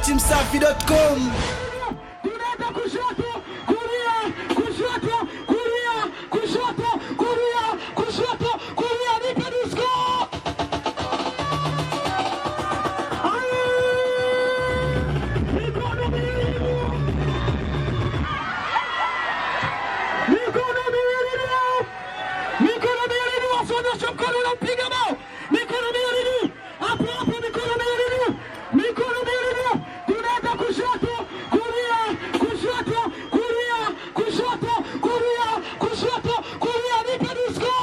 datimsafi.com tunaenda kushoto kulia kushoto kulia kushoto kulia kushoto kulia nipe disko mikono miwili mikono miwili mikono miwili wasonyesha mkono unampiga bao mikono miwili hapo hapo mikono miwili mikono miwili tunaenda kushoto kulia kushoto kulia kushoto kulia kushoto kulia nipe disko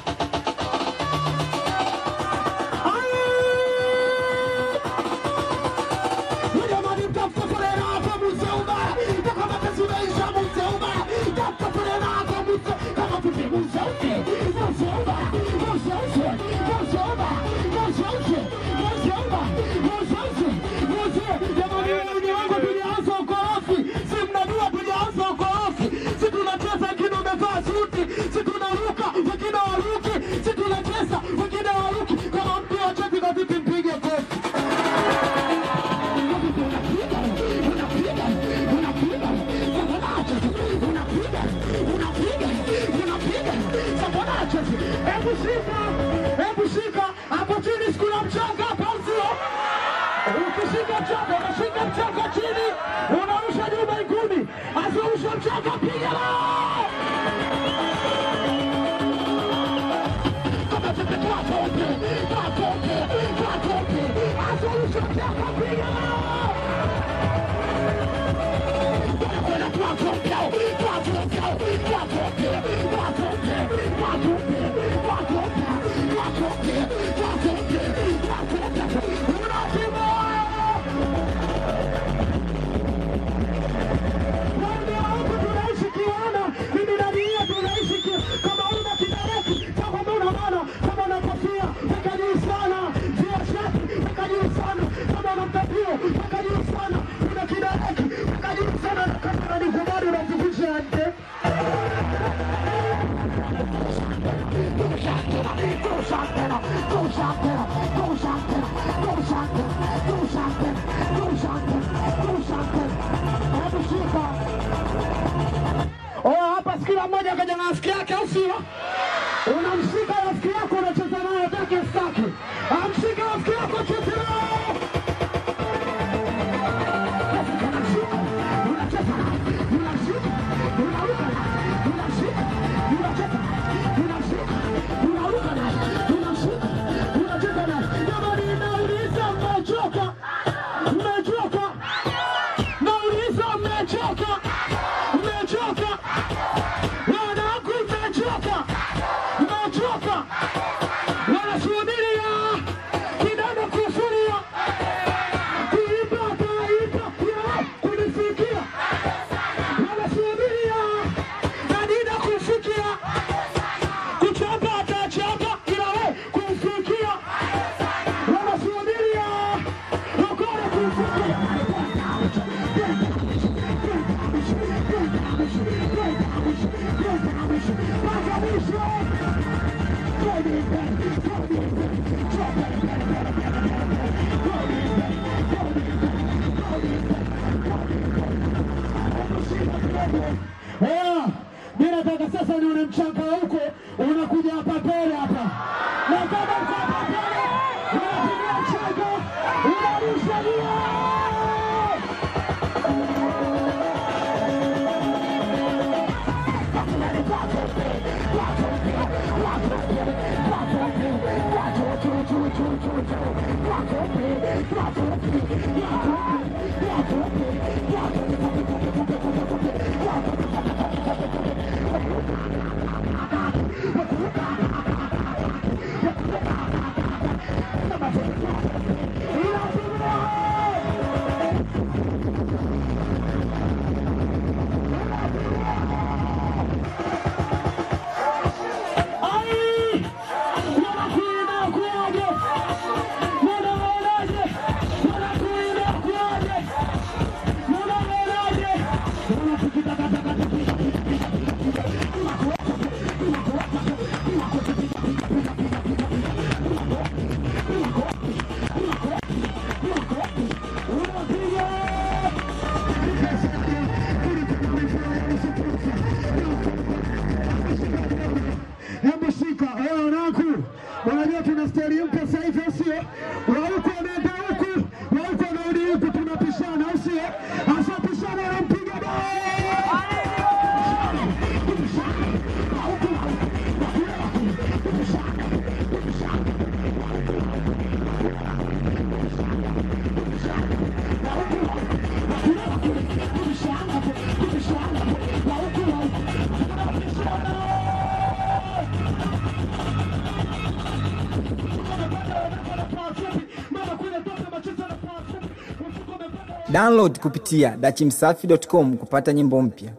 Jamani, mtafuta foleni hapo Museuma, kama kazi unaisha Museuma, tafuta foleni hapo Muse, kama vipi Museusi, Museuma, Museusi, Museuma, Museusi, Museuma, Museusi, Muse. Jamani, wengi wangu tulianza ukorofi, si mnajua tulianza ukorofi, si tunacheza wengine wamevaa suti, si tunaruka wengine waruki, si tunacheza wengine waruki. Kama mtu wachezi kwa vipi, mpige kofi. Hebu shika, hebu shika hapo chini, sikuna mchanga hapa, sio? Ukishika mchanga, unashika mchanga chini, unarusha juu mbinguni, azirusha mchanga, piga lao kama vipi, twatoke, twatoke, twatoke, azirusha mchanga, piga lao Oh, hapa sikila mmoja kaja na rafiki yake, au sio? Unamshika rafiki yako, unacheza naye atake staki, amshika rafiki yako, cheze naye wanasubiria kidogo kusuria kuipata ipya kunifikia wanasubiria nadida kufikia kuchapa atachapa ila we kumfikia wanasubiria ukore kumfikia Eh, mimi nataka sasa nione mchanga huko unakuja hapa mbele hapa, na kama uko hapa mbele unapiga mchanga unarusha nia Ai! Wanakuina kuaje? Wanaonaje? Wanakuina sasa hivi, au sio? Wa huku wanaenda huku, wa huku wanarudi huku, tunapishana, au sio? Asapishana, anampiga Download kupitia dachimsafi.com kupata nyimbo mpya.